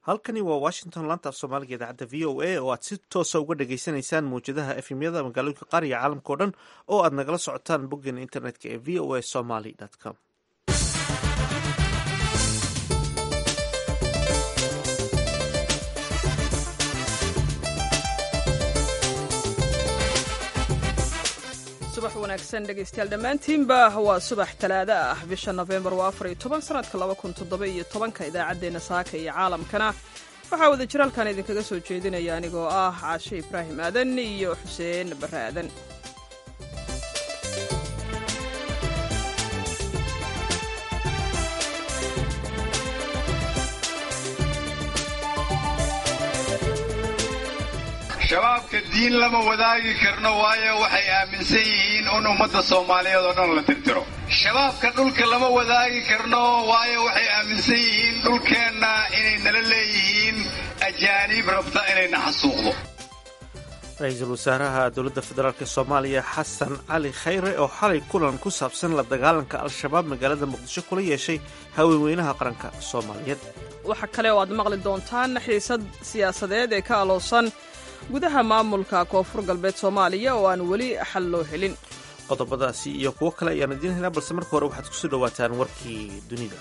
halkani waa washington laanta af soomaaliga idaacadda v o a oo aad si toosa uga dhagaysanaysaan mawjadaha efemyada magaalooyinka qaar iyo caalamka o dhan oo aad nagala socotaan boggeena internetka ee v o a somaly com subax wanaagsan dhegaystayaal dhammaantiinba waa subax talaado ah bisha nofembar waa afar iyo toban sanadka laba kun toddoba iyo tobanka idaacaddeenna saaka iyo caalamkana waxaa wada jir halkan idinkaga soo jeedinaya anigoo ah caashe ibraahim aadan iyo xuseen barre aadan shabaabka diin lama wadaagi karno waayo waxay aaminsan yihiin in ummadda soomaaliyeed oo dhan la tirtiro shabaabka dhulka lama wadaagi karno waayo waxay aaminsan yihiin dhulkeenna inay nala leeyihiin ajaaniib rabta inayna xasuuqdo ra-iisul wasaaraha dowladda federaalk soomaaliya xasan cali khayre oo xalay kulan ku saabsan la dagaalanka al-shabaab magaalada muqdisho kula yeeshay haweenweynaha qaranka soomaaliyeed waxa kale oo aad maqli doontaan xiisad siyaasadeed ee ka aloosan gudaha maamulka koonfur galbeed soomaaliya oo aan weli xal loo helin qodobadaasi iyo kuwo kale ayaan idiin helnaa balse marka hore waxaad kusoo dhawaataan warkii dunida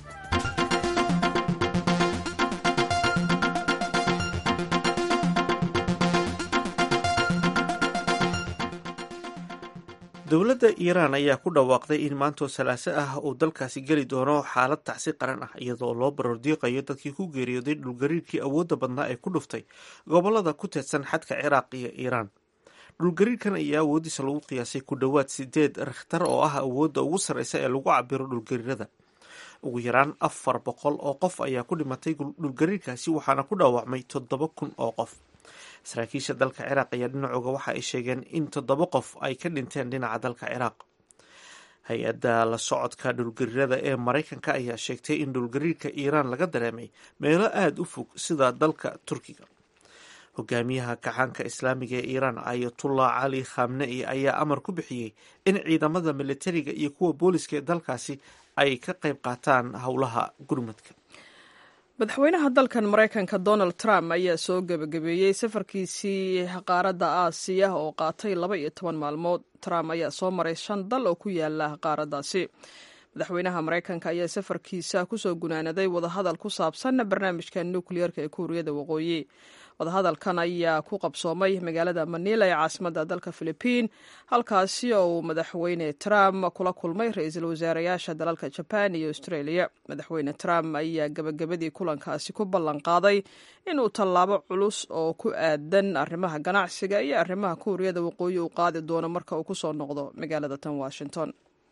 dowladda iiraan ayaa ku dhawaaqday in maantoo salaaso ah uu dalkaasi geli doono xaalad tacsi qaran ah iyadoo loo barordiiqayo dadkii ku geeriyooday dhulgariirkii awoodda badnaa ee ku dhuftay gobolada ku teedsan xadka ciraaq iyo iiraan dhulgariirkan ayaa awooddiisa lagu qiyaasay ku dhowaad sideed rikhtar oo ah awoodda ugu sarreysa ee lagu cabiro dhulgariirada ugu yaraan afar boqol oo qof ayaa ku dhimatay dhulgariirkaasi waxaana ku dhaawacmay toddoba kun oo qof saraakiisha dalka ciraaq ayaa dhinacooga waxa ay sheegeen in toddoba qof ay ka dhinteen dhinaca dalka ciraaq hay-adda la socodka dhulgariirada ee maraykanka ayaa sheegtay in dhulgariirka iiraan laga dareemay meelo aada u fog sida dalka turkiga hogaamiyaha kacaanka islaamiga ee iiraan ayatullah cali khamnei ayaa amar ku bixiyey in ciidamada militariga iyo kuwa booliska ee dalkaasi ay ka qayb qaataan howlaha gurmadka madaxweynaha dalkan maraykanka donald trump ayaa soo gebagabeeyey safarkiisii qaaradda aasiya oo qaatay laba iyo toban maalmood trump ayaa soo maray shan dal oo ku yaala qaaraddaasi madaxweynaha maraykanka ayaa safarkiisa kusoo gunaanaday wadahadal ku saabsan barnaamijka nukliyeerka ee kuuriyada waqooyi wadahadalkan ayaa ku qabsoomay magaalada manila ee caasimadda dalka philibiin halkaasi oo uu madaxweyne trump kula kulmay ra-iisul wasaarayaasha dalalka jaban iyo australia madaxweyne trump ayaa gebagabadii kulankaasi ku ballan qaaday inuu tallaabo culus oo ku aadan arrimaha ganacsiga iyo arrimaha kuuriyada waqooyi uu qaadi doono marka uu kusoo noqdo magaalada tan washington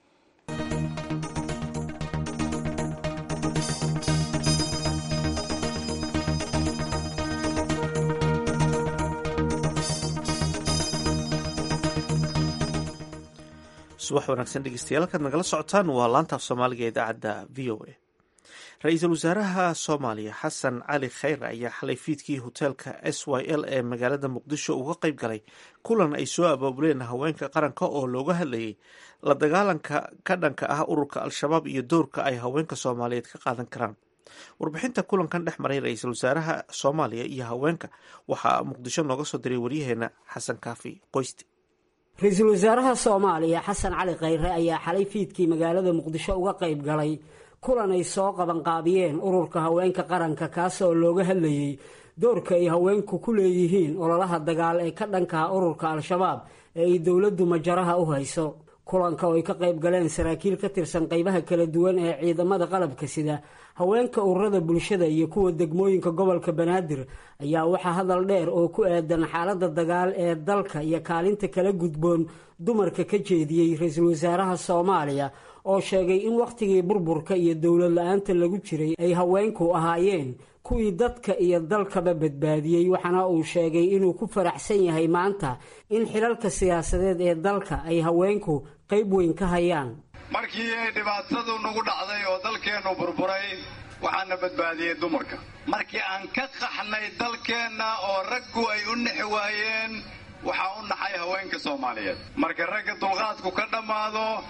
subax wanaagsan dhegeystayaal halkaad nagala socotaan waa laantaaf soomaaliga ee idaacadda v o a ra-iisul wasaaraha soomaaliya xasan cali khayre ayaa xalay fiidkii hoteelka s y l ee magaalada muqdisho uga qayb galay kulan ay soo abaabuleen haweenka qaranka oo looga hadlayay la dagaalanka ka dhanka ah ururka al-shabaab iyo doorka ay haweenka soomaaliyeed ka qaadan karaan warbixinta kulankan dhex maray ra-iisul wasaaraha soomaaliya iyo haweenka waxaa muqdisho nooga soo diray waryaheena xasan kaafi qoyste ra-iisul wasaaraha soomaaliya xasan cali khayre ayaa xalay fiidkii magaalada muqdisho uga qayb galay kulan ay soo qabanqaabiyeen ururka haweenka qaranka kaas oo looga hadlayey doorka ay haweenku ku leeyihiin ololaha dagaal ee ka dhankaha ururka al-shabaab ee ay dowladdu majaraha u hayso kulanka oo ay ka qayb galeen saraakiil ka tirsan qaybaha kala duwan ee ciidamada qalabka sida haweenka ururada bulshada iyo kuwa degmooyinka gobolka banaadir ayaa waxaa hadal dheer oo ku aadan xaaladda dagaal ee dalka iyo kaalinta kala gudboon dumarka ka jeediyey ra-iisul wasaaraha soomaaliya oo sheegay in wakhtigii burburka iyo dowlad la-aanta lagu jiray ay haweenku ahaayeen kuwii dadka iyo dalkaba badbaadiyey waxaana uu sheegay inuu ku faraxsan yahay maanta in xilalka siyaasadeed ee dalka ay haweenku qayb weyn ka hayaan markii ay dhibaatadu nagu dhacday oo dalkeennu burburay waxaana badbaadiyey dumarka markii aan ka qaxnay dalkeenna oo raggu ay u nexi waayeen waxaa u naxay haweenka soomaaliyeed marka ragga dulqaadku ka dhammaado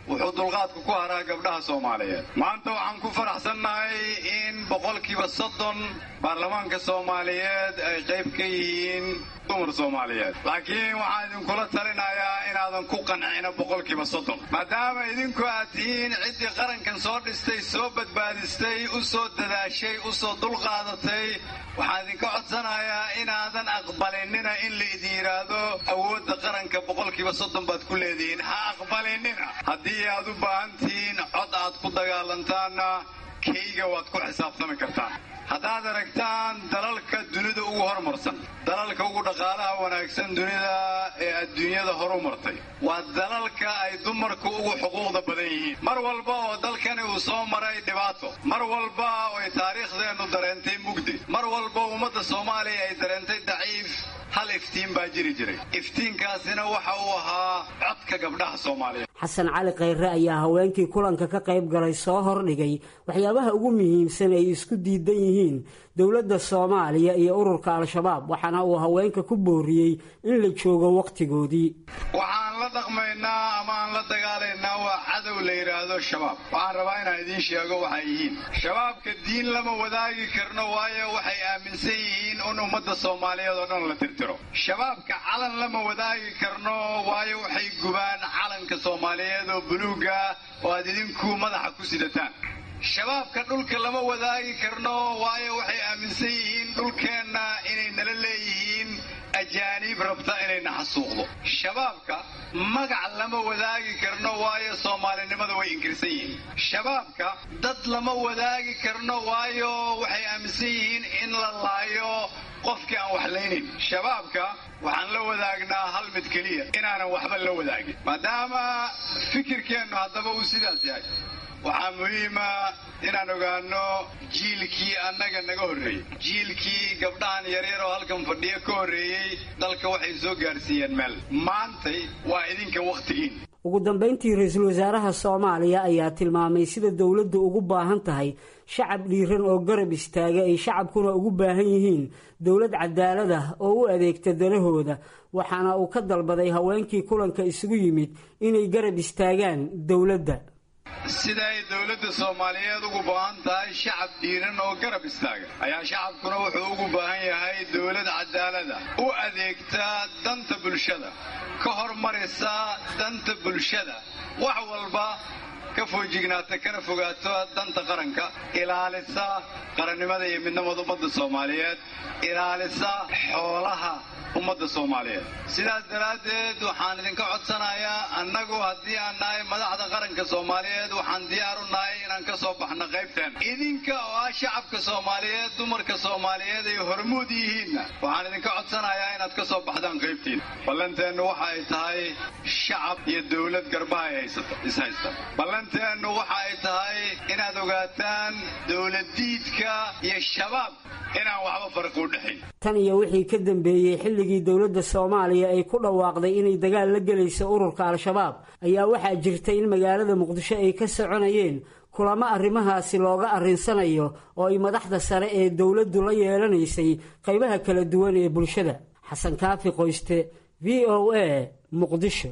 wuxuu dulqaadku ku haraa gabdhaha soomaaliyeed maanta waxaan ku faraxsannahay in boqolkiiba soddon baarlamaanka soomaaliyeed ay qayb ka yihiin dumar soomaaliyeed laakiin waxaan idinkula talinayaa inaadan ku qancina boqolkiiba soddon maadaama idinku aad tihiin ciddii qarankan soo dhistay soo badbaadistay u soo dadaashay u soo dulqaadatay waxaan idinka codsanayaa inaadan aqbalinina in la idin yidhaahdo awoodda qaranka boqolkiiba soddon baad ku leedihiin ha aqbalinina haddii aad u baahan tihiin cod aad ku dagaalantaanna kayga waad ku xisaabtami kartaan haddaad aragtaan dalalka dunida ugu horumarsan dalalka ugu dhaqaalaha wanaagsan dunida ee adduunyada horu martay waa dalalka ay dumarku ugu xuquuqda badan yihiin mar walba oo dalkani uu soo maray dhibaato mar walba oo ay taariikhdeennu dareentay mugdi mar walba ummadda soomaaliya ay dareentay daciif hal iftiin baa jiri jiray iftiinkaasina waxa uu ahaa codka gabdhaha soomaaliyeed xasan cali khayre ayaa haweenkii kulanka ka qayb galay soo hordhigay waxyaabaha ugu muhiimsan ay isku diidan yihiin dowladda soomaaliya iyo ururka al-shabaab waxaana uu haweenka ku booriyey in la joogo wakhtigoodii waxaan la dhaqmaynaa ama aan la dagaalaynaa waa cadow la yidhaahdo shabaab waxaan rabaa inaan idiin sheego waxay yihiin shabaabka diin lama wadaagi karno waayo waxay aaminsan yihiin in ummadda soomaaliyeed oo dhan la tirtiro shabaabka calan lama wadaagi karno waayo waxay gubaan calanka soomaaliyeed oo buluuga oo aad idinku madaxa ku sidataan shabaabka dhulka lama wadaagi karno waayo waxay aaminsan yihiin dhulkeenna inay nala leeyihiin ajaaniib rabta inayna xasuuqdo shabaabka magac lama wadaagi karno waayo soomaalinimada way inkirsan yihiin shabaabka dad lama wadaagi karno waayo waxay aaminsan yihiin in la laayo qofkii aan wax laynin shabaabka waxaan la wadaagnaa hal mid keliya inaanan waxba la wadaagin maadaama fikirkeennu haddaba uu sidaas yahay waxaa muhiima inaan ogaano jiilkii annaga naga horreeyey jiilkii gabdhahan yaryar oo halkan fadhiyo ka horreeyey dalka waxay soo gaarsiiyeen meel maantay waa idinka wakhtigiin ugu dambayntii ra-iisul wasaaraha soomaaliya ayaa tilmaamay sida dowladdu ugu baahan tahay shacab dhiiran oo garab istaaga ay shacabkuna ugu baahan yihiin dowlad cadaalad ah oo u adeegta danahooda waxaana uu ka dalbaday haweenkii kulanka isugu yimid inay garab istaagaan dowladda sida ay dowladda soomaaliyeed ugu baahan tahay shacab dhiiran oo garab istaaga ayaa shacabkuna wuxuu ugu baahan yahay dowlad cadaalada u adeegta danta bulshada ka hormarisa danta bulshada wax walba ka foojignaata kana fogaato danta qaranka ilaalisa qarannimada iyo midnimada ummadda soomaaliyeed ilaalisa xoolaha ummadda soomaaliyeed sidaas daraaddeed waxaan idinka codsanayaa annagu haddii aan nahay madaxda qaranka soomaaliyeed waxaan diyaar u nahay inaan ka soo baxno qaybteen idinka oo ah shacabka soomaaliyeed dumarka soomaaliyeed ay hormuud yihiinna waxaan idinka codsanayaa inaad ka soo baxdaan qaybtiin ballanteennu waxa ay tahay shacab iyo dowlad garbaha ay haysata ishaysta ballanteennu waxa ay tahay inaad ogaataan dowladdiidka iyo shabaab inaan waxba farqi u dhexayn tan iyo wixii ka dambeeyey xilligii dowladda soomaaliya ay ku dhawaaqday inay dagaal la gelayso ururka al-shabaab ayaa waxaa jirta in magaalada muqdisho ay ka soconayeen kulamo arrimahaasi looga arrinsanayo oo ay madaxda sare ee dowladdu la yeelanaysay qaybaha kala duwan ee bulshada xasan kaafi qoyste v o a muqdisho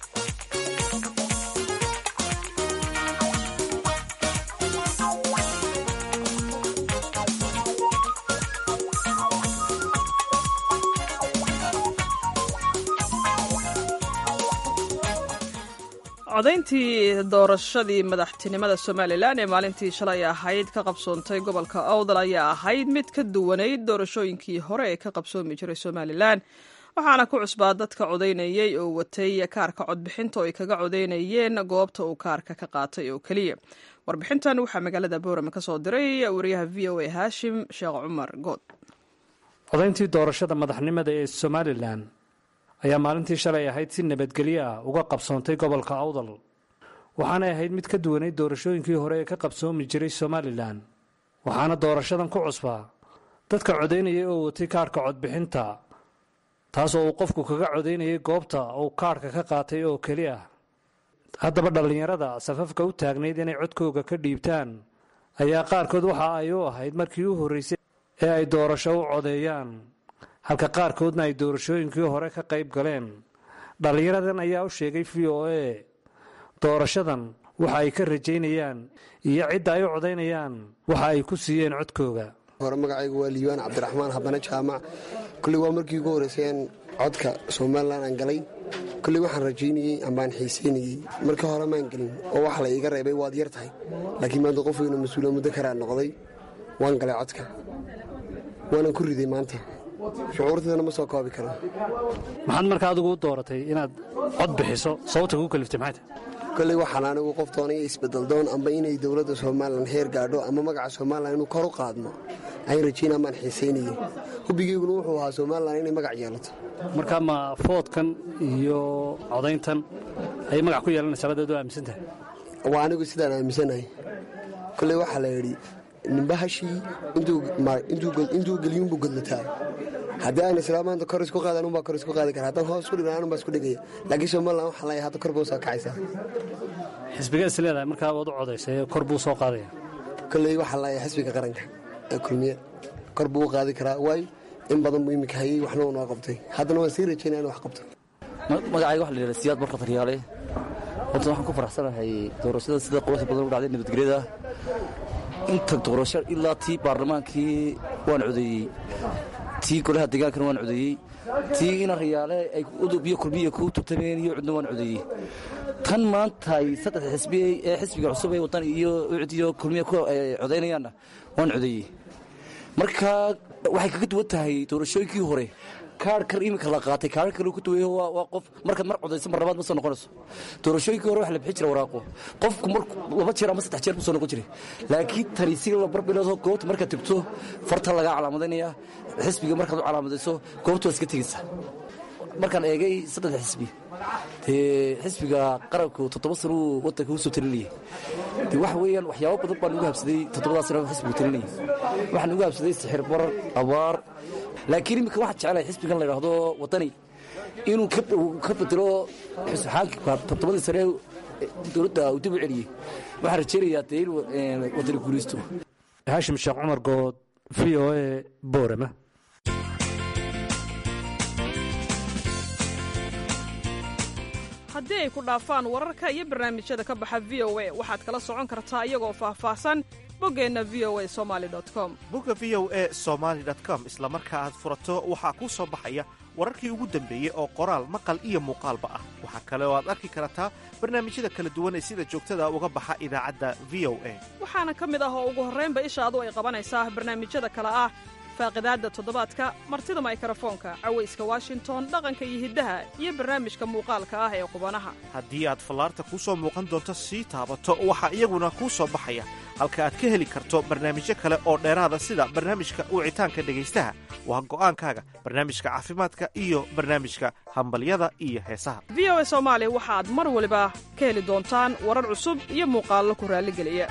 codayntii doorashadii madaxtinimada somalilan ee maalintii shalay ahayd ka qabsoontay gobolka awdal ayaa ahayd mid ka duwanayd doorashooyinkii hore ee ka qabsoomi jiray somalilan waxaana ku cusbaa dadka codaynayay oo watay kaarka codbixinta oo ay kaga codaynayeen goobta uu kaarka ka qaatay oo keliya warbixintan waxaa magaalada boorama ka soo diray wariyaha v o a haashim sheekh cumar good codayntii doorashada madaxnimada ee somalilan ayaa maalintii shalay ahayd si nabadgelyo ah uga qabsoontay gobolka awdal waxaanay ahayd mid ka duwanayd doorashooyinkii hore ee ka qabsoomi jiray somalilan waxaana doorashadan ku cusbaa dadka codaynayay oo watay kaarhka codbixinta taasoo uu qofku kaga codaynayay goobta uu kaarhka ka qaatay oo keli ah haddaba dhallinyarada safafka u taagnayd inay codkooga ka dhiibtaan ayaa qaarkood waxa ay u ahayd markii u horraysay ee ay doorasho u codeeyaan halka qaarkoodna ay doorashooyinkii hore ka qayb galeen dhallinyaradan ayaa u sheegay v o a doorashadan waxa ay ka rajaynayaan iyo cidda ay u codaynayaan waxa ay ku siiyeen codkooga hore magacaygu waa liibaan cabdiraxmaan habane jaamac kolley waa markii ugu horreysayaan codka somalilan aan galay kolley waxaan rajaynayey ambaan xiisaynayey markii hore maan gelin oo wax la iiga reebay waad yar tahay laakiin maanta qof weynu mas-uula muddo karaa noqday waan galay codka waanan ku riday maanta shucuurteedana ma soo koobi karo maxaad markaa adigu u dooratay inaad cod bixiso sababta kugu kaliftay maxay tahay kolley waxaan anigu qof doonaya isbedeldoon amba inay dowladda somalilan heer gaadho ama magaca somalilan inuu kor u qaadno ayn rajayn amaan xiisaynayey hubbigeyguna wuxuu ahaa somalilan inay magac yeelato markaa ma foodkan iyo codayntan ayay magac ku yeelanaysaa badeed oo aaminsan tahay waa anigu sidaan aaminsanahay kolley waxaa la yidhi nimba hashii intuu geliyuunbuu godlataa haddii aan islaa maanta kor isku qaada anubaa kor isku qaadi kara haddaan hoos isku dhigna anubaa isku dhigaya laakiin somalilan waxaa leeyahay hadda kor buu soo kacaysaa xisbigeed is leedahay markaa waad u codaysay kor buu soo qaadaya kolley waxaa leeyahay xisbiga qaranka ee kulmiye kor buu u qaadi karaa waayo in badan buu iminka hayey waxna uu noo qabtay haddana waan sii rajaynaya inu wax qabto magacayga waxa la yidhahda siyaad barka taryaale horta waxaan ku faraxsanahay doorashada sida quruxda badan u dhacday nabadgelyada inta doorasho ilaa tii baarlamaankii waan codeeyey tii golaha degaankana waan codeeyey tii ina riyaale ay udub iyo kulmiya ku turtameen iyo cudna waan codeeyey tan maanta ay saddex xisbi ee xisbiga cusub ee wadan iyo ucud iyo kulmiya ku codaynayaanna waan codeeyey marka waxay kaga duwan tahay doorashooyinkii hore kaarhkan iminka la qaatay kaarh kale ku duway waa qof markaad mar codayso mar labaad ma soo noqonayso doorashooyinkii hore waxa la bixin jira waraaqo qofku mar laba jeer ama saddex jeer buu soo noqon jiray laakiin tani si la barbilaado goobta markaad tegto farta lagaa calaamadaynaya xisbiga markaad u calaamadayso goobta waa iska tegaysa markaan eegay saddex xisbi dee xisbiga qaranku toddoba sano uu waddanka u soo talinayay de waxa weeyaan waxyaabo badan baan ugu habsaday toddobadaa sano xisbigu talinayay waxaan ugu habsaday sixir barar abaar laakiin iminka waxaan jeclahay xisbigan la yidhaahdo waddani inuu ka bedelo xusxaanka toddobadii sane dowladda uu dib u celiyey waxaan rajaynayaa dee in waddani guulaysto haashim sheekh cumar good v o e boorama haddii ay ku dhaafaan wararka iyo barnaamijyada ka baxa v o a waxaad kala socon kartaa iyagoo faahfaahsan boggeenna v o a somali com bogga v o e somaali com isla marka aad furato waxaa kuu soo baxaya wararkii ugu dambeeyey oo qoraal maqal iyo muuqaalba ah waxaa kale oo aad arki kartaa barnaamijyada kala duwan ee sida joogtada uga baxa idaacadda v o a waxaana ka mid ah oo ugu horraynba ishaadu ay qabanaysaa barnaamijyada kale ah faaqidaadda toddobaadka martida maykarafoonka cawayska washington dhaqanka iyo hiddaha iyo barnaamijka muuqaalka ah ee qubanaha haddii aad fallaarta kuu soo muuqan doonto sii taabato waxaa iyaguna kuu soo baxaya halka aad ka heli karto barnaamijyo kale oo dheeraada sida barnaamijka wicitaanka dhegaystaha waa go'aankaaga barnaamijka caafimaadka iyo barnaamijka hambalyada iyo heesaha v o a soomaali waxaad mar waliba ka heli doontaan warar cusub iyo muuqaallo ku raalligeliya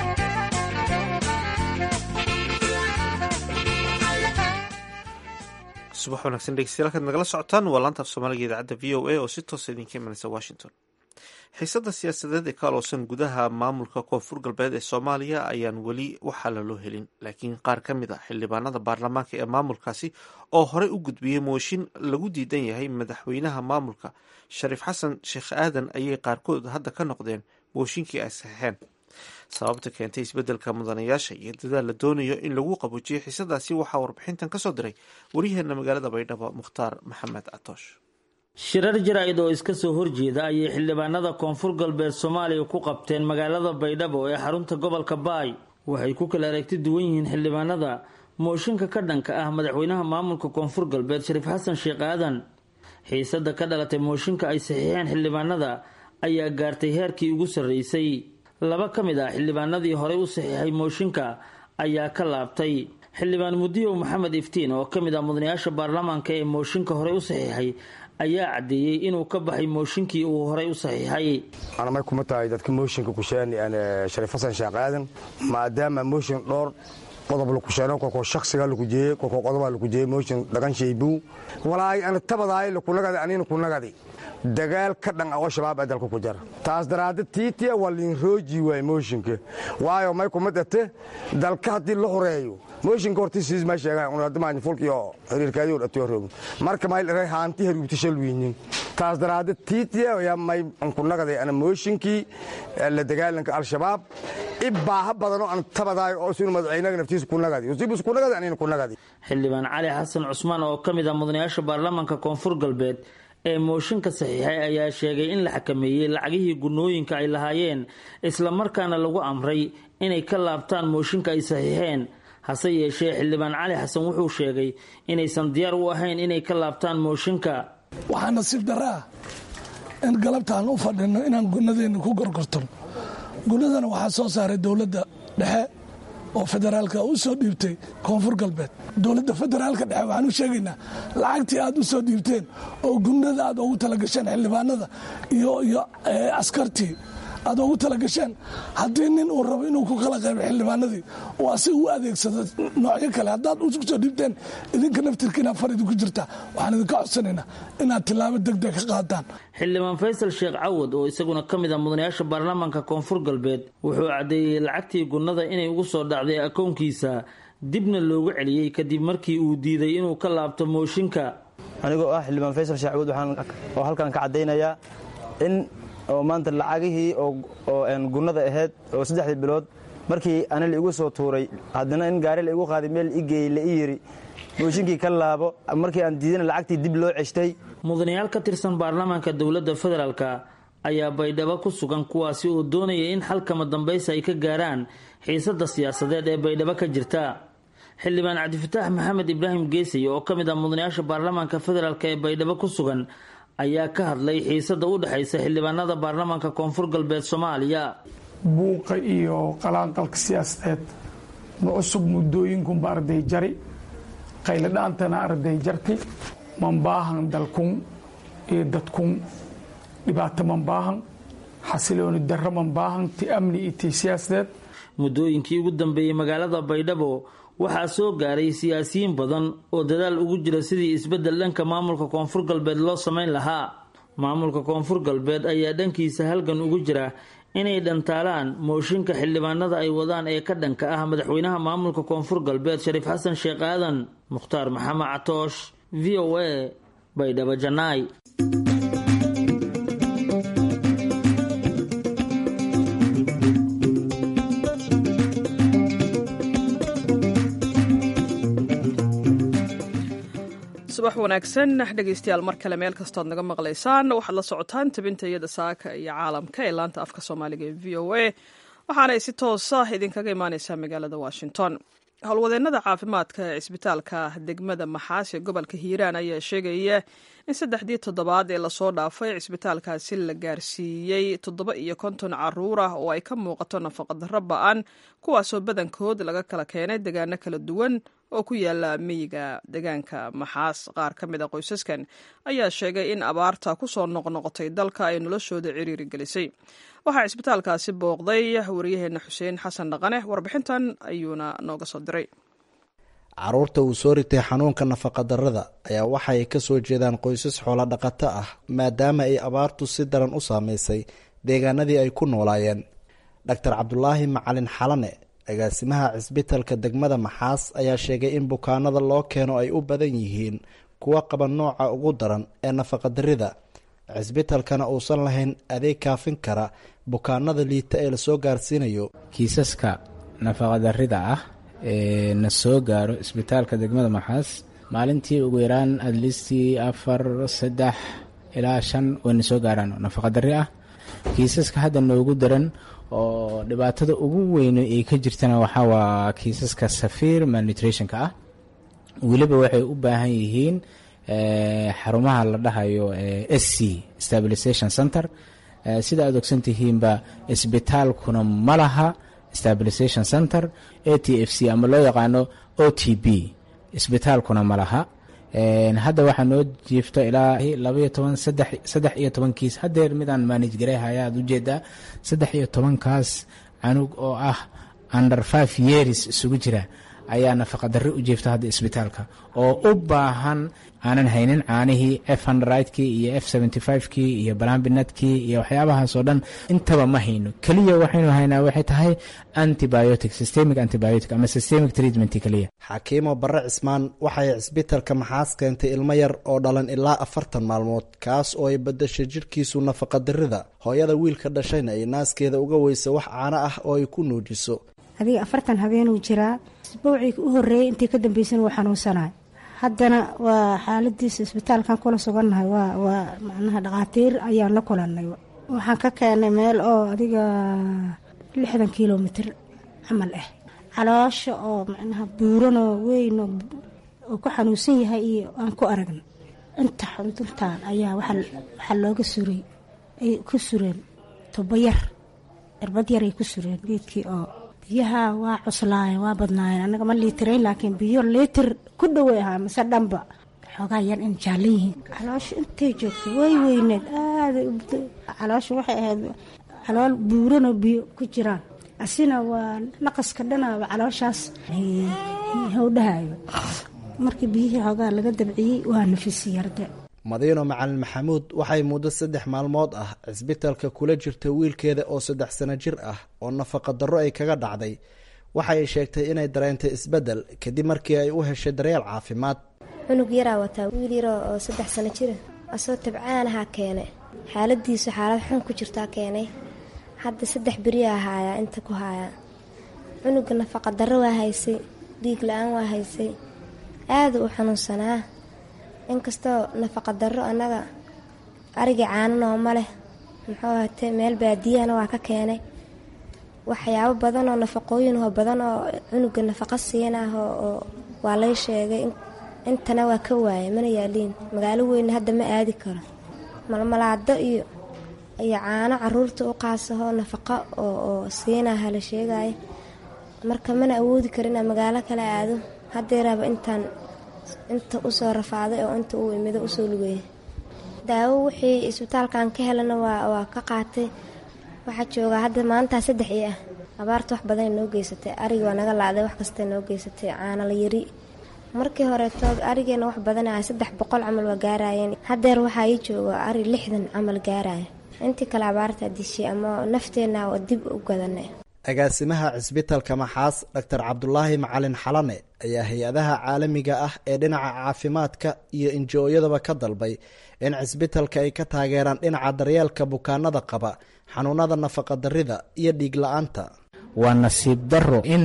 subax wanaagsan dhegeystayaal kaad nagala socotaan waa laanta af soomaaliga idaacadda v o a oo si toosa idinka imanaysa washington xiisadda siyaasadeed ee ka aloosan gudaha maamulka koonfur galbeed ee soomaaliya ayaan weli waxaa laloo helin laakiin qaar ka mid ah xildhibaanada baarlamaanka ee maamulkaasi oo horey u gudbiyey mooshin lagu diidan yahay madaxweynaha maamulka shariif xasan sheekh aadan ayay qaarkood hadda ka noqdeen mooshinkii ay saxeexeen sababta keentay isbeddelka mudanayaasha iyo dadaal la doonayo in lagu qabuujiyo xiisadaasi waxaa warbixintan ka soo diray waryaheena magaalada baydhabo mukhtaar maxamed catoosh shirar jaraa'id oo iska soo horjeeda ayay xildhibaanada koonfur galbeed soomaaliya ku qabteen magaalada baydhabo ee xarunta gobolka baay waxay ku kala aragti duwan yihiin xildhibaanada mooshinka ka dhanka ah madaxweynaha maamulka koonfur galbeed shariif xasan sheekh aadan xiisada ka dhalatay mooshinka ay saxiixeen xildhibaanada ayaa gaartay heerkii ugu sarreysay laba ka mid ah xildhibaanadii horey u saxiixay mooshinka ayaa ka laabtay xildhibaan mudiyow maxamed iftiin oo ka mid ah mudanayaasha baarlamaanka ee mooshinka horey u saxiixay ayaa caddeeyey inuu ka baxay mooshinkii uu horey u saxiixay anamay kuma tahay dadka mooshinka kusheeni shariif xasan sheekh aadan maadaama mooshin dhowr qodob lakusheeno kolkoo shaksiga lakujeeye kolkoo qodobaa lakujeeye mooshin dhagan shaybu walaay ana tabadaay lakunagadi anina kunagadi dagaal ka dhan ah oo shabaab ee dalka ku jara taas daraadde tiitiya waa liinrooji waay mooshinka waayo may kuma dhate dalka haddii la horeeyo mooshinka hortiisiis ma sheegaan unadamaani fulkiyo xiriirkaadiyo dhatiyo roogo marka may dharay haanti haruubti shalwiinin taas daraadde tiitiya yaa may ankunagaday ana mooshinkii la dagaalanka al-shabaab i baaha badan oo aan tabadaay oo sinu madaxweynaga naftiisa kunagadi usibus kunagadi anina kunagadi xildhibaan cali xasan cusmaan oo ka mid ah mudanayaasha baarlamaanka koonfur galbeed ee mooshinka saxiixay ayaa sheegay in la xakameeyey lacagihii gunooyinka ay lahaayeen islamarkaana lagu amray inay ka laabtaan mooshinka ay saxiixeen hase yeeshee xildhibaan cali xasan wuxuu sheegay inaysan diyaar u ahayn inay ka laabtaan mooshinka waxaa nasiib daraa in galabtaan u fadhino inaan gunadeenna ku gorgortano gunadana waxaa soo saaray dowladda dhexe oo federaalka u soo dhiibtay koonfur galbeed dowladda federaalka dhexe waxaan u sheegaynaa lacagtii aad u soo dhiibteen oo gunada aad ugu talagasheen xildhibaanada iyo iyo askartii aad ugu talagasheen haddii nin uu rabo inuu ku kala qaybo xildhibaanadii oo asiga u adeegsado noocyo kale haddaad ugu soo dhiibteen idinka naftirkiina far idinku jirta waxaan idinka codsanaynaa inaad tilaabo degdeg ka qaadaan xildhibaan faysal sheekh cawad oo isaguna ka mid ah mudanayaasha baarlamaanka koonfur galbeed wuxuu caddeeyey lacagtii gunnada inay ugu soo dhacday akoonkiisa dibna loogu celiyey kadib markii uu diiday inuu ka laabto mooshinka anigoo ah xildhibaan faysal sheekh cawad oo halkan ka caddaynayaa in oo maanta lacagihii oo gunnada ahayd oo saddexdii bilood markii ana la igu soo tuuray haddana in gaari la igu qaaday meel i geeyey la i yiri mooshinkii ka laabo markii aan diidana lacagtii dib loo ceshtay mudanayaal ka tirsan baarlamaanka dowladda federaalka ayaa baydhabo ku sugan kuwaasi oo doonaya in xalkama dambaysa ay ka gaaraan xiisadda siyaasadeed ee baydhabo ka jirta xildhibaan cabdifataax maxamed ibraahim geesay oo ka mid ah mudanayaasha baarlamaanka federaalk ee baydhabo ku sugan ayaa ka hadlay xiisadda u dhexaysa xildhibaanada baarlamaanka koonfur galbeed soomaaliya buuqa iyo qalaanqalka siyaasadeed ma cusub muddooyinkunba arday jari qayladhaantana arday jarti manbaahan dalkun iyo dadkun dhibaato manbaahan xasilooni darro manbaahan ti amni iyo ti siyaasadeed muddooyinkii ugu dambeeyey magaalada baydhabo waxaa soo gaaray siyaasiyiin badan oo dadaal ugu jira sidii isbeddel dhanka maamulka koonfur galbeed loo samayn lahaa maamulka koonfur galbeed ayaa dhankiisa halgan ugu jira inay dhantaalaan mooshinka xildhibaanada ay wadaan ee ka dhanka ah madaxweynaha maamulka koonfur galbeed shariif xasan sheekh aadan mukhtaar maxamed catoosh v o a baydhabo janaay subax wanaagsan dhegeystayaal mar kale meel kastood naga maqlaysaan waxaad la socotaan tabinta iyada saaka iyo caalamka ee laanta afka soomaaliga ee v o a waxaanay si toosa idinkaga imaaneysaa magaalada washington howlwadeennada caafimaadka ee cisbitaalka degmada maxaas ee gobolka hiiraan ayaa sheegaya in saddexdii toddobaad ee lasoo dhaafay cisbitaalkaasi la gaarsiiyey toddoba iyo konton caruur ah oo ay ka muuqato nafaqadarro ba-an kuwaasoo badankood laga kala keenay degaano kala duwan oo ku yaala miyiga degaanka maxaas qaar ka mid a qoysaskan ayaa sheegay in abaarta ku soo noqnoqotay dalka ay noloshooda ciriiri gelisay waxaa cisbitaalkaasi booqday waryaheena xuseen xasan dhaqane warbixintan ayuuna nooga soo diray caruurta uu soo ritay xanuunka nafaqadarrada ayaa waxaay ka soo jeedaan qoysas xoolo dhaqato ah maadaama ay abaartu si daran u saameysay deegaanadii ay ku noolaayeen doctor cabdulaahi macalin xalane agaasimaha cisbitalka degmada maxaas ayaa sheegay in bukaanada loo keeno ay u badan yihiin kuwa qaba nooca ugu daran ee nafaqadarrida cisbitalkana uusan lahayn adeeg kaafin kara bukaanada liita ee lasoo gaarsiinayo kiisaska nafaqadarrida ah ee na soo gaaro isbitaalka degmada maxaas maalintii ugu yaraan adlistii afar saddex ilaa shan wayna soo gaaraan nafaqadarri ah kiisaska hadda noogu daran oo dhibaatada ugu weyn ay ka jirtana waxaa waa kiisaska safiir malnutrationka ah weliba waxay u baahan yihiin xarumaha la dhahayo s c stabilization center sida aad ogsan tihiinba isbitaalkuna ma laha stabilization center a t f c ama loo yaqaano o t b isbitaalkuna ma laha hadda waxaa noo jiifto ilaa labaiyo toban saddex iyo toban kiis hadeer midaan manage gareyhaya aad ujeedaa saddex iyo tobankaas canug oo ah under five years isugu jira ayaa nafaqadarri u jiifta hadda isbitaalka oo u baahan aanan haynin caanihii f hundredkii iyo f seventy fivekii iyo balambinadkii iyo waxyaabahaasoo dhan intaba ma hayno keliya waxaynu haynaa waxay tahay antibiotic systemic antibiotic ama systemic treatment keliya xakiimo barre cismaan waxay cisbitalka maxaas keentay ilmo yar oo dhalan ilaa afartan maalmood kaas oo ay badashay jidhkiisu nafaqadarrida hooyada wiilka dhashayna ay naaskeeda uga weysa wax caano ah oo ay ku nuujiso adiga afartan habeenuu jiraa isbowcii u horeeyey intii ka dambeysana wuu xanuunsanahay haddana waa xaaladiisa isbitaalkan kula sugannahay waa waa macnaha dhakhaatiir ayaan la kulannay waxaan ka keenay meel oo adiga lixdan kilomitr camal ah caloosha oo macnaha buuranoo weyn oo ku xanuunsan yahay iyo aan ku aragna inta xuduntaan ayaa waxaa looga suray ay ku sureen tubayar irbad yaray ku sureen geedkii oo biyaha waa cuslaayeen waa badnaayeen annaga ma liitirayn laakiin biyo liitir ku dhowey ahaa mise dhanba xoogaa yar in jaalan yihiin caloosha intay joogtay way weyneed aada caloosha waxay ahayd calool buuranoo biyo ku jiraan asina waa naqaska dhanaaba calooshaas howdhahayo markii biyihii xoogaa laga dabciyey waa nafisi yarde madiino macalin maxamuud waxay muddo saddex maalmood ah cisbitalka kula jirta wiilkeeda oo saddex sano jir ah oo nafaqa darro ay kaga dhacday waxay sheegtay inay dareentay isbeddel kadib markii ay u heshay daryeel caafimaad cunug yaraa wataa wiil yaroo oo saddex sano jira asoo tabcaanahaa keenay xaaladiisu xaalad xun ku jirtaa keenay hadda saddex beriyaa haayaa inta ku haayaa cunuga nafaqa darro waa haysay dhiig la-aan waa haysay aada u xanuunsanaa inkastoo nafaqa darro annaga arigii caananoo ma leh muxuu hatee meel baadiyahana waa ka keenay waxyaabo badan oo nafaqooyinho badan oo cunuga nafaqa siinah oo waa lay sheegay intana waa ka waayay mana yaaliin magaalo weyne hadda ma aadi karo malmalaado iyo iyo caano caruurta u qaasahoo nafaqo oo siinaha la sheegaya marka mana awoodi karo inaa magaalo kale aado haddeeraaba intaan inta usoo rafaaday oo inta uu imido usoo lugeeyay daawo wixii isbitaalkan ka helana waa ka qaatay waxaa joogaa hadda maantaa saddex ii ah abaarta wax badan noo geysatay arigi waa naga laaday wax kasta noo geysatay caanala yari markii horeeto arigeena wax badan ah saddex boqol camal waa gaarayeen haddeer waxaa ii jooga ari lixdan camal gaaraya intii kale abaartaa dishay ama nafteenna waa dib u gadanay agaasimaha cisbitalka maxaas doctor cabdulaahi macalin xalane ayaa hay-adaha caalamiga ah ee dhinaca caafimaadka iyo injo-yadaba ka dalbay in cisbitalka ay ka taageeraan dhinaca daryeelka bukaanada qaba xanuunada nafaqa darida iyo dhiig la-aanta waa nasiib daro in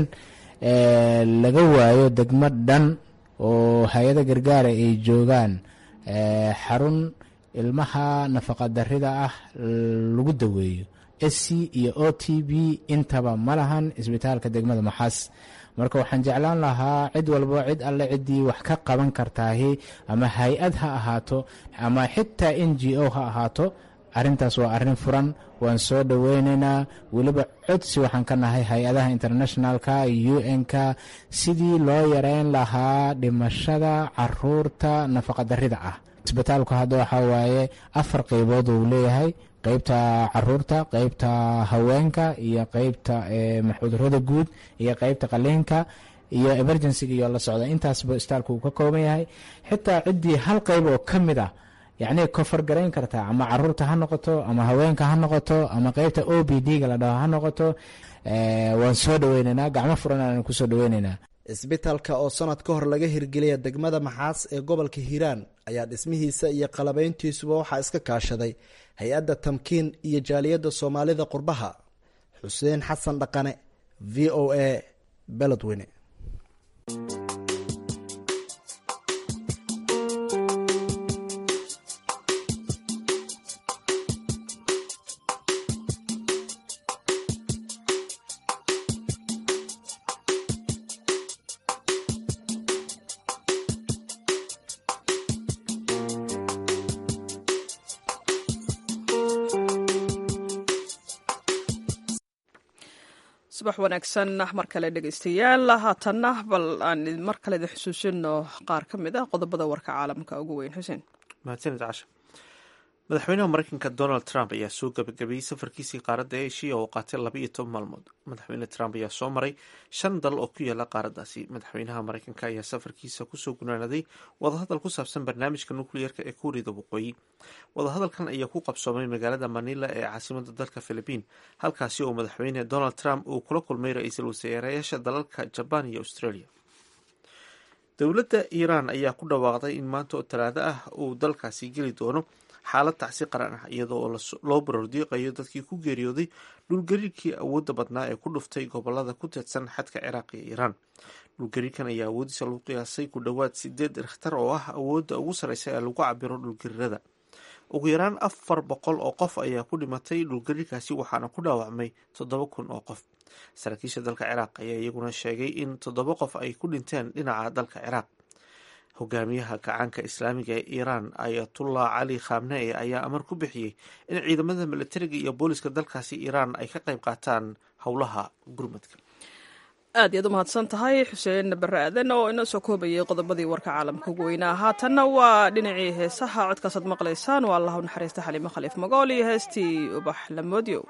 laga waayo degmo dhan oo hay-ada gargaara ay joogaan xarun ilmaha nafaqa darida ah lagu daweeyo sc iyo o t b intaba ma lahan isbitaalka degmada maxaas marka waxaan jeclaan lahaa cid walbo cid alle ciddii wax ka qaban kartaahi ama hay-ad ha ahaato ama xitaa n g o ha ahaato arintaas waa arin furan waan soo dhoweyneynaa weliba codsi waxaan ka nahay hay-adaha internationalka u n-ka sidii loo yareyn lahaa dhimashada caruurta nafaqa darida ah isbitaalku hadda waxaa waaye afar qeybood uu leeyahay qeybta caruurta qeybta haweenka iyo qeybta cudurada guud iyo qeybta qaliinka iyo emergencyga iyo la socda intaasba isbitaalku uu ka kooban yahay xitaa ciddii hal qeyb oo ka mid ah yacni kofar garayn kartaa ama caruurta ha noqoto ama haweenka ha noqoto ama qeybta o b d ga la dhaho ha noqoto waan soo dhaweyneynaa gacmo furan aan kusoo dhaweyneynaa isbitaalka oo sanad ka hor laga hirgeliya degmada maxaas ee gobolka hiiraan ayaa dhismihiisa iyo qalabayntiisuba waxaa iska kaashaday hay-adda tamkiin iyo jaaliyadda soomaalida qurbaha xuseen xasan dhaqane v o a beledweyne subax wanaagsan mar kale dhegeystayaal haatanna bal aan mar kale idin xusuusino qaar ka mid ah qodobada warka caalamka ugu weyn xuseen mahadsanid casha madaxweynaha mareykanka donald trump ayaa soo gabagabeeyey safarkiisii qaaradda eshiya oo qaatay laba iyo toban maalmood madaxweyne trump ayaa soo maray shan dal oo ku yaala qaaraddaasi madaxweynaha mareykanka ayaa safarkiisa kusoo gunaanaday wadahadal ku saabsan barnaamijka nukliyeerka ee kuuriyada waqooyi wadahadalkan ayaa ku qabsoomay magaalada manila ee caasimada dalka philibiin halkaasi oo madaxweyne donald trump uu kula kulmay ra-iisul wasaarayaasha dalalka jabaan iyo australia dowladda iiraan ayaa ku dhawaaqday in maanta oo talaado ah uu dalkaasi geli doono xaalad tacsi qaran ah iyadoo loo barordiiqayo dadkii ku geeriyooday dhulgariirkii awoodda badnaa ee ku dhuftay gobolada ku teedsan xadka ciraaq iyo iiraan dhulgariirkan ayaa awoodiisa lagu qiyaasay ku dhowaad sideed rikhtar oo ah awoodda ugu sarreysa ee lagu cabiro dhulgariirada ugu yaraan afar boqol oo qof ayaa ku dhimatay dhulgariirkaasi waxaana ku dhaawacmay toddoba kun oo qof saraakiisha dalka ciraaq ayaa iyaguna sheegay in toddoba qof ay ku dhinteen dhinaca dalka ciraaq hogaamiyaha gacaanka islaamiga ee iiraan ayatullah cali khamnee ayaa amar ku bixiyey in ciidamada milatariga iyo booliska dalkaasi iiraan ay ka qayb qaataan howlaha gurmadka aad iyaad u mahadsan tahay xuseen bare aadan oo inoo soo koobayay qodobadii warka caalamka ugu weynaa haatanna waa dhinacii heesaha codkaasaad maqlaysaan waa allahu naxariista xaliimo khaliif magool iyo heestii ubax lamoodyow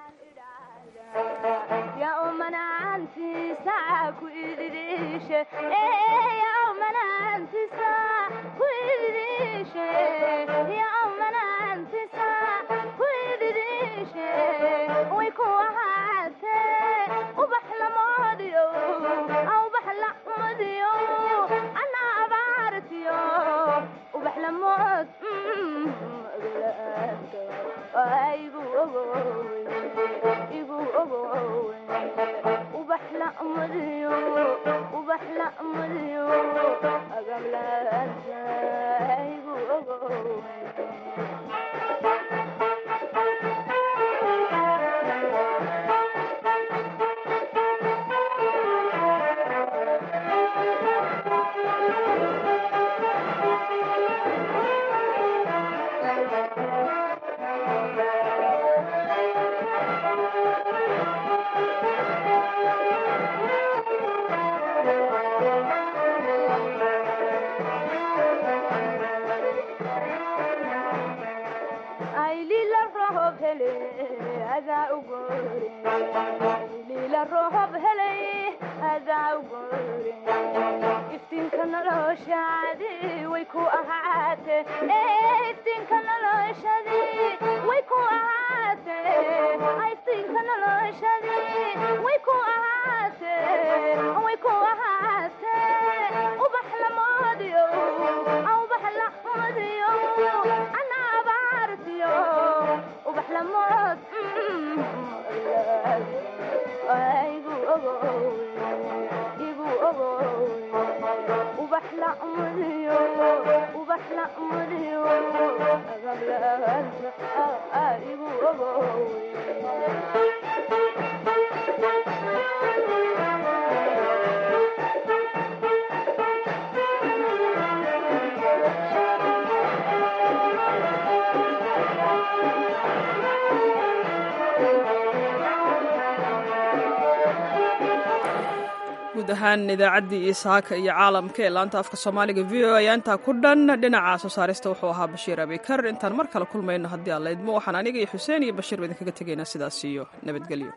guud ahaan idaacaddii iyo saaka iyo caalamka ee laanta afka soomaaliga v o ayaa intaa ku dhan dhinaca soo saarista wuxuu ahaa bashiir abikar intaan mar kale kulmayno haddii aan laydmo waxaan aniga iyo xuseen iyo bashiir ba idinkaga tegaynaa sidaas iyo nabadgelyo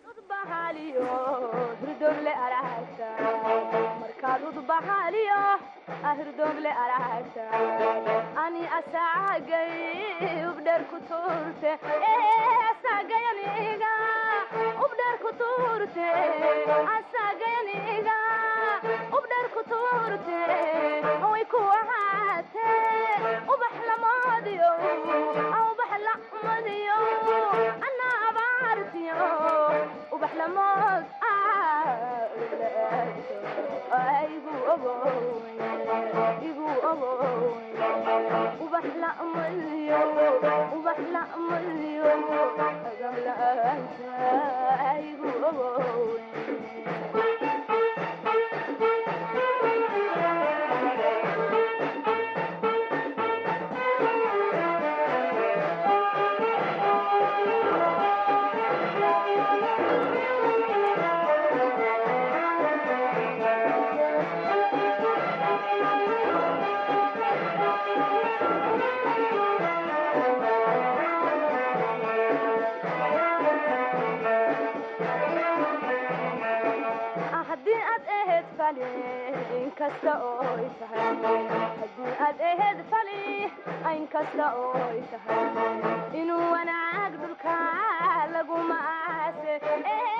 Oh fali inkasta ooy tahay haddii aad aheed fali inkasta ooy tahay inuu wanaag dhulka laguma aase